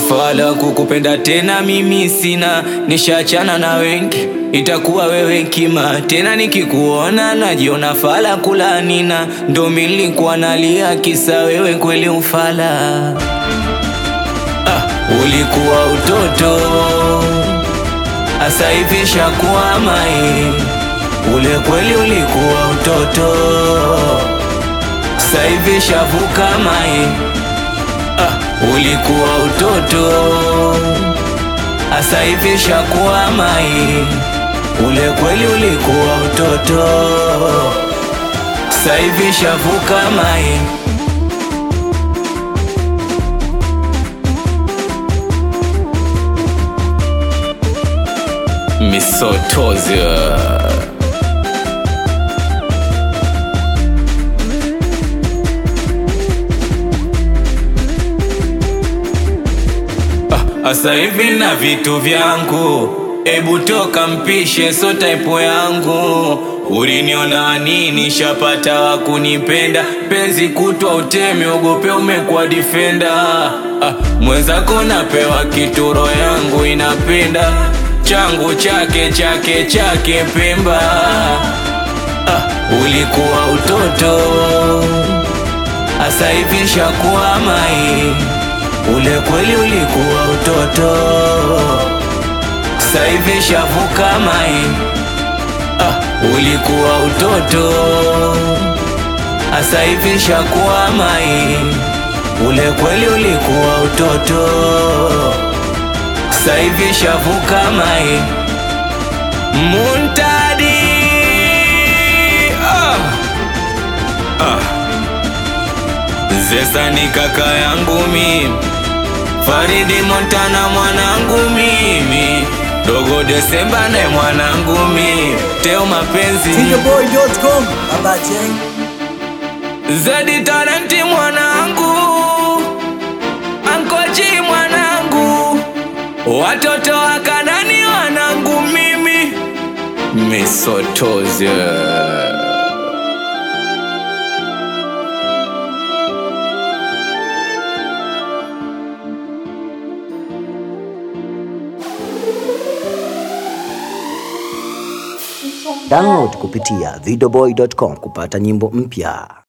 ufala kukupenda tena mimi sina, nishachana na wengi, itakuwa wewe kima tena. Nikikuona najiona fala kulanina, ndo milikuwa nalia kisa wewe kweli ufala. Ah, ulikuwa utoto asa hivi shakuwa mai, ule kweli ulikuwa utoto sasa hivi shavuka mai. Ah, ulikuwa utoto asa hivi shakuwa mai, ule kweli ulikuwa utoto sasa hivi shavuka mai. Misotozia Asa hivi na vitu vyangu, ebu toka mpishe, so type yangu. Uliniona nini? Shapata wa kunipenda, penzi kutwa uteme, ogope umekuwa defender. Ah, mwenzako napewa kituro, yangu inapenda changu chake chake chake Pemba. Ah, ulikuwa utoto, asa hivi shakuwa mai Ule kweli ulikuwa utoto, sasa hivi shavuka mai. Ah, ulikuwa utoto, sasa hivi shakuwa mai. Ule kweli ulikuwa utoto, sasa hivi shavuka mai. Muntadi ah. Ah. Zesa ni kaka yangu mimi Faridi Montana mwanangu mimi, Dogo Desemba naye mwanangu mimi, Teo mapenzi Videoboy.com Baba Jeng Zedi Talenti mwanangu, Ankoji mwanangu, watoto wa Kanani wanangu mimi, Misotozi Download kupitia videoboy.com kupata nyimbo mpya.